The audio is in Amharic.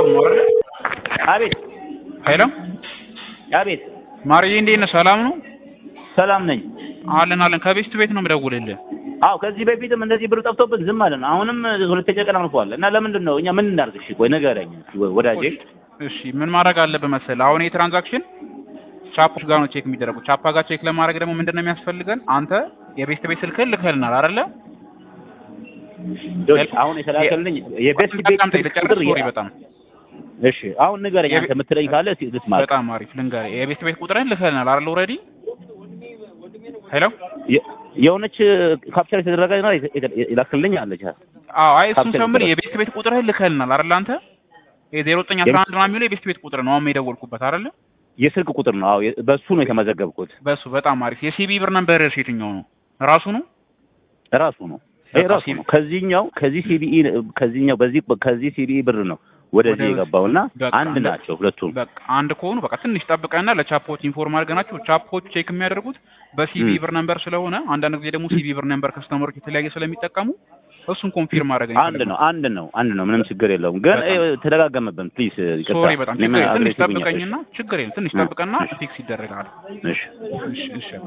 ነው አይደል? አቤት ሄሎ አቤት፣ ማርዬ እንዴት ነህ? ሰላም ነው? ሰላም ነኝ። አለን አለን። ከቤስት ቤት ነው የምደውልልህ። አዎ ከዚህ በፊትም እንደዚህ ብር ጠፍቶብን ዝም አለን። አሁንም ሁለተኛ ቀን አልፏል እና ለምንድን ነው እኛ ምን እናድርግ? እሺ ቆይ ንገረኝ ወዳጄ። እሺ ምን ማድረግ አለብህ መሰለህ? አሁን ይሄ ትራንዛክሽን ቻፖች ጋር ነው ቼክ የሚደረጉት። ቻፓ ጋር ቼክ ለማድረግ ደግሞ ምንድን ነው የሚያስፈልገን? አንተ የቤስት ቤት ስልክህን ልከህልናል አይደለ? ዶች አሁን የተላከልኝ የቤስት ቤት በጣም ስልክ ተጨረስ ቁጥር ሶሪ ያ- በጣም እሺ አሁን ንገረኝ አንተ የምትለኝ ካለ እስኪ ልስማ። በጣም አሪፍ ልንገርህ። የቤስት ቤት ቁጥርህን ልከህልናል አይደል? ኦልሬዲ ሄሎ የ- የሆነች ካፕቸር የተደረገ ነው የላክልኝ አለች። አዎ አይ እሱን ካፕቸር ሰምር የተደረገ- የቤስት ቤት ቁጥርህን ልከህልናል አይደል? አንተ የዜሮ ዘጠኝ አስራ አንድ ነው የሚለው የቤስት ቤት ቁጥር ነው አሁን የደወልኩበት አይደለ? የስልክ ቁጥር ነው። አዎ የ- በሱ ነው የተመዘገብኩት። በሱ በጣም አሪፍ። የሲቢ ብር ነበር የትኛው ነው? ራሱ ነው? ራሱ ነው ይሄ በቃ ራሱ ሲቢ ነው። ከዚህኛው ከዚህ ሲቢኢ ከዚህኛው በዚህ ከዚህ ሲቢኢ ብር ነው ወደዚህ ወደ- የገባውና በቃ አንድ እንደ- ናቸው ሁለቱም። በቃ አንድ ከሆኑ በቃ ትንሽ ጠብቀና ለቻፖች ኢንፎርም አድርገናቸው ቻፖች ቼክ የሚያደርጉት በሲቢ ም። ብር ነምበር ስለሆነ አንዳንድ ጊዜ ደግሞ ሲቢ ብር ነምበር ከስተመሮች የተለያየ ስለሚጠቀሙ እሱን ኮንፊርም ማድረግ አንድ ነው አንድ ነው አንድ ነው። ምንም ችግር የለውም። ግን በጣም። እ፣ ተደጋገመብን። ፕሊዝ ይቅርታ። ሶሪ በጣም እኔ ችግር ምን የለም። ትንሽ አግሬሲቭ ነኝ። ጠብቀኝና ችግር የለም ትንሽ እ፣ ጠብቀና እሺ። ፊክስ ይደረጋል። እሺ እሺ እሺ